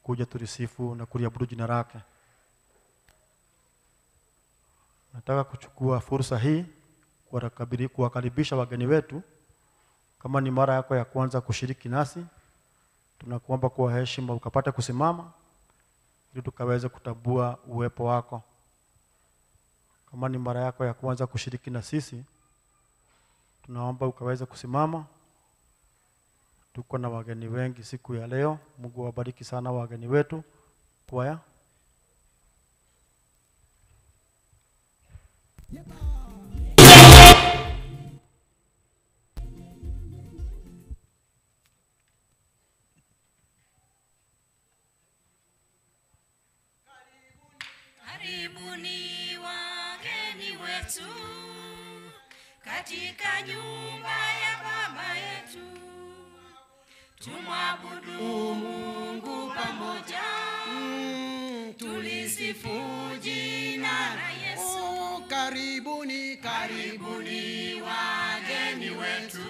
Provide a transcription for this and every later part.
tukuje tulisifu na kuliabudu jina lake. Nataka kuchukua fursa hii kuwarakabili- kuwakaribisha wageni wetu. Kama ni mara yako ya kwanza kushiriki nasi, tunakuomba kwa heshima ukapate kusimama ili tukaweze kutambua uwepo wako. Kama ni mara yako ya kwanza kushiriki na sisi, tunaomba ukaweze kusimama. Tuko na wageni wengi siku ya leo. Mungu awabariki sana wageni wetu. Kwaya. Karibuni wageni wetu katika nyumba ya baba yetu, tumwabudu Mungu pamoja, tulisifu jina la Yesu. Oh, karibuni Karibuni wageni wetu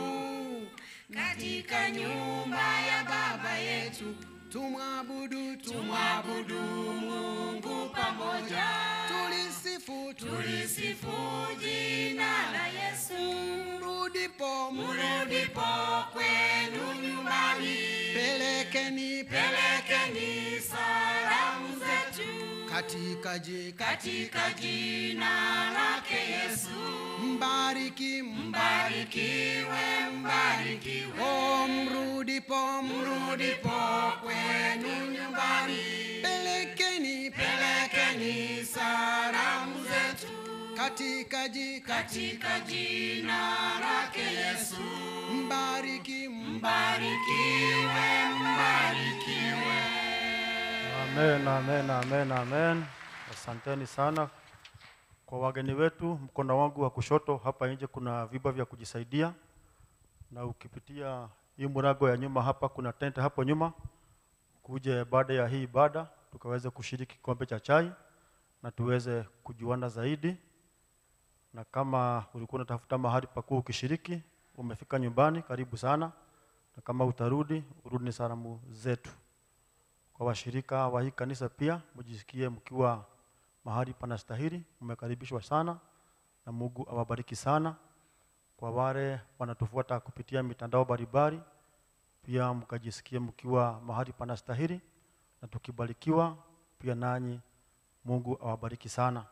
katika nyumba ya baba yetu, tumwabudu tumwabudu Mungu pamoja. tulisifu tulisifu jina la Yesu. turudipo Murudipo kwenu nyumbani, pelekeni pelekeni salamu zetu katika je katika jina lake Yesu. mbariki Mbarikiwe, mbarikiwe, oh, mrudipo murudipo kwenu nyumbani, pelekeni pelekeni salamu zetu katika je katika jina lake Yesu. mbariki Mbarikiwe, mbarikiwe. Amen, amen, amen, amen. Asanteni sana kwa wageni wetu. Mkono wangu wa kushoto hapa nje kuna viba vya kujisaidia, na ukipitia hii murago ya nyuma hapa kuna tente hapo nyuma, kuje baada ya hii ibada tukaweze kushiriki kikombe cha chai na tuweze kujuana zaidi. Na kama ulikuwa unatafuta mahali pa kuwa ukishiriki, umefika nyumbani, karibu sana, na kama utarudi, urudi ni salamu zetu kwa washirika wa hii kanisa pia mjisikie mkiwa mahali panastahili, mmekaribishwa sana na Mungu awabariki sana. Kwa wale wanatufuata kupitia mitandao mbalimbali, pia mkajisikie mkiwa mahali panastahili, na tukibarikiwa pia nanyi Mungu awabariki sana.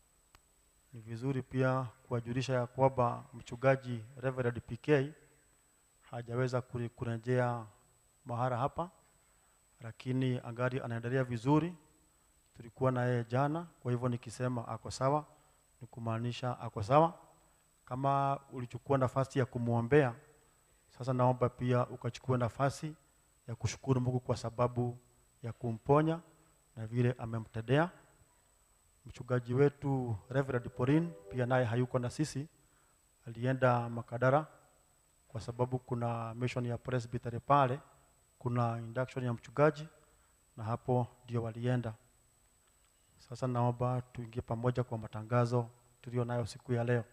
Ni vizuri pia kuwajulisha ya kwamba mchungaji Reverend PK hajaweza kure- kurejea mahara hapa lakini angali anaendelea vizuri. Tulikuwa na yeye jana, kwa hivyo nikisema ako sawa ni kumaanisha ako sawa. Kama ulichukua nafasi ya kumwombea, sasa naomba pia ukachukua nafasi ya kushukuru Mungu kwa sababu ya kumponya na vile amemtendea. Mchungaji wetu Reverend Pauline pia naye hayuko na sisi, alienda Makadara kwa sababu kuna mission ya presbytery pale kuna induction ya mchungaji na hapo ndio walienda. Sasa naomba tuingie pamoja kwa matangazo tulio nayo siku ya leo.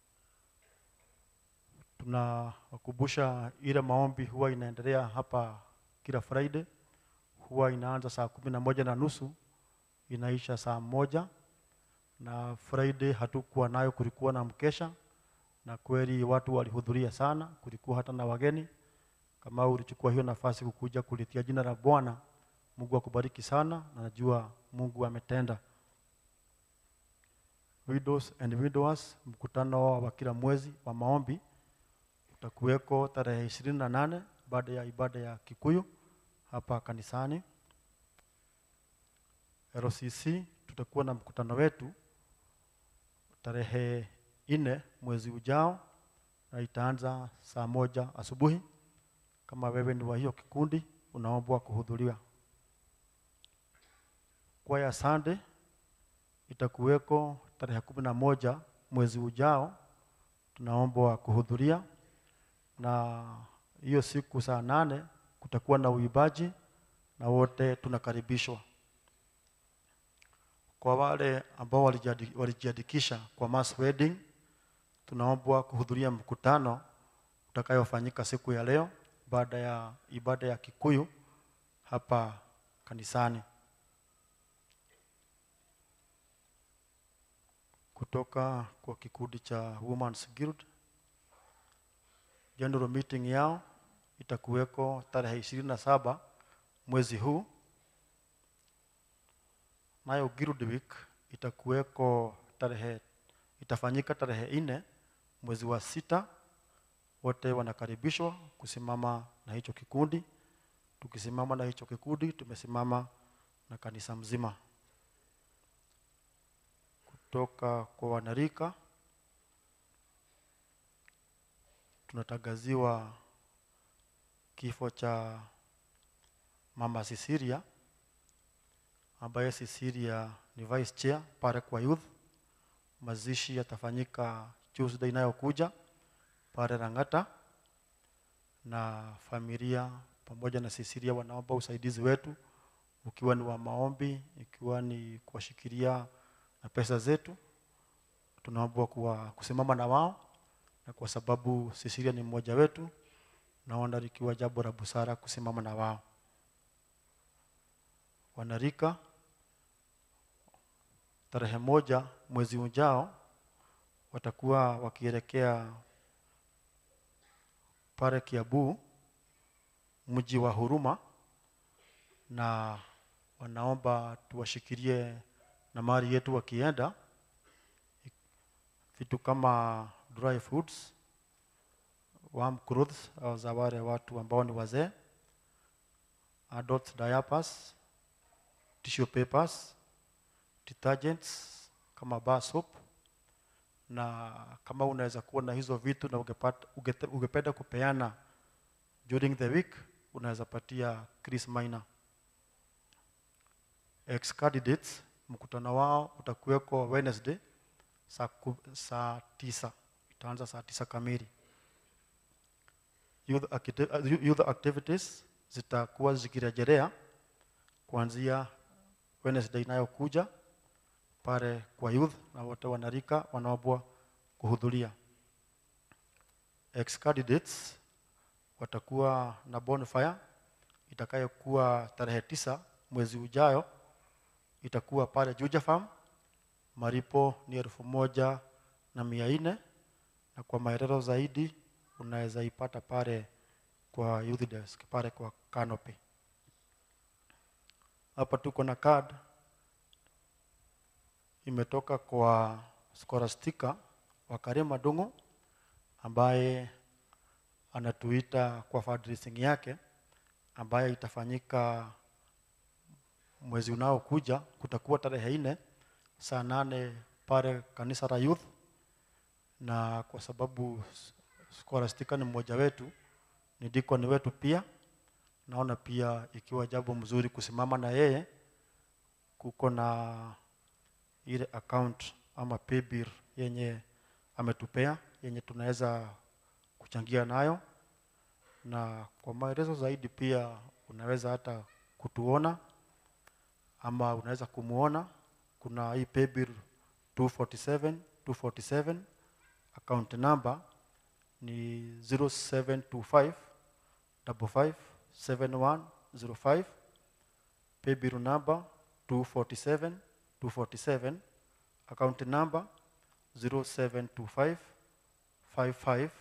Tunawakumbusha ile maombi huwa inaendelea hapa kila Friday, huwa inaanza saa kumi na moja na nusu inaisha saa moja na Friday hatukuwa nayo, kulikuwa na mkesha na kweli watu walihudhuria sana, kulikuwa hata na wageni kama ulichukua hiyo nafasi kukuja kulitia jina la Bwana, Mungu akubariki sana, na najua Mungu ametenda. Widows and widowers, mkutano wa kila mwezi wa maombi utakuweko tarehe ishirini na nane baada ya ibada ya Kikuyu hapa kanisani. LCC tutakuwa na mkutano wetu tarehe nne mwezi ujao na itaanza saa moja asubuhi. Kama wewe ni wa hiyo kikundi, unaombwa kuhudhuria. Kwaya Sunday itakuweko tarehe kumi na moja mwezi ujao, tunaombwa kuhudhuria, na hiyo siku saa nane kutakuwa na uibaji na wote tunakaribishwa. Kwa wale ambao walijiadi- walijiandikisha kwa mass wedding, tunaombwa kuhudhuria mkutano utakayofanyika siku ya leo baada ya ibada ya Kikuyu hapa kanisani. Kutoka kwa kikundi cha Women's Guild, general meeting yao itakuweko tarehe ishirini na saba mwezi huu, nayo Guild Week itakuweko tarehe itafanyika tarehe nne mwezi wa sita. Wote wanakaribishwa kusimama na hicho kikundi. Tukisimama na hicho kikundi, tumesimama na kanisa mzima. Kutoka kwa wanarika, tunatangaziwa kifo cha mama Sisiria ambaye Sisiria ni vice chair pale kwa youth. Mazishi yatafanyika Tuesday inayokuja pale Rang'ata, na familia pamoja na Sisiria wanaomba usaidizi wetu, ukiwa ni wa maombi, ikiwa ni kuwashikilia na pesa zetu. Tunaomba kuwa kusimama na wao, na kwa sababu Sisiria ni mmoja wetu, naona likiwa jambo la busara kusimama na wao. Wanarika, tarehe moja mwezi ujao watakuwa wakielekea pale Kiambu, mji wa huruma, na wanaomba tuwashikilie na mali yetu wakienda, vitu kama dry foods, warm clothes au za wale watu ambao ni wazee, adult diapers, tissue papers, detergents kama bar soap na kama unaweza kuwa na hizo vitu na ungepata, ungete- ungependa kupeana during the week unaweza patia Chris Maina. Ex candidates mkutano wao utakuweko Wednesday saa, ku, saa tisa itaanza saa tisa kamili. Youth, acti- youth activities zitakuwa zikirejelea kuanzia Wednesday inayokuja pale kwa youth na wote wanarika wanaombwa kuhudhuria. Ex candidates watakuwa na bonfire itakayokuwa tarehe tisa mwezi ujayo, itakuwa pale Juja Farm. Malipo ni elfu moja na mia nne na kwa maelezo zaidi unaweza ipata pale kwa youth desk pale kwa canopy. Hapa tuko na card imetoka kwa Scholastica wa Karema Dungu ambaye anatuita kwa fundraising yake ambaye itafanyika mwezi unaokuja. Kutakuwa tarehe nne saa nane pale kanisa la youth, na kwa sababu Scholastica ni mmoja wetu, ni deacon wetu pia, naona pia ikiwa jambo mzuri kusimama na yeye. Kuko na ile account ama paybill yenye ametupea yenye tunaweza kuchangia nayo, na kwa maelezo zaidi pia unaweza hata kutuona ama unaweza kumuona. Kuna hii paybill 247 247 account number ni 0725 55 7105 paybill number 247 247 account number 0725 55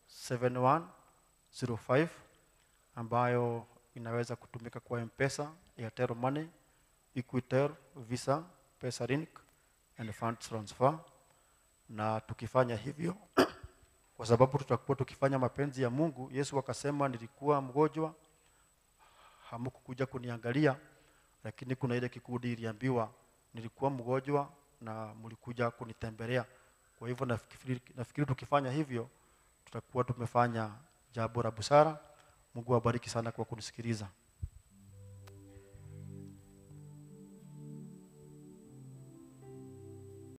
7105 ambayo inaweza kutumika kwa M-Pesa, Airtel Money, Equitel, Visa, PesaLink and fund transfer. Na tukifanya hivyo kwa sababu tutakuwa tukifanya mapenzi ya Mungu. Yesu akasema, nilikuwa mgonjwa hamkukuja kuniangalia, lakini kuna ile kikundi iliambiwa nilikuwa mgonjwa na mlikuja kunitembelea. Kwa hivyo nafikiri, nafikiri tukifanya hivyo tutakuwa tumefanya jambo la busara. Mungu awabariki sana kwa kunisikiliza.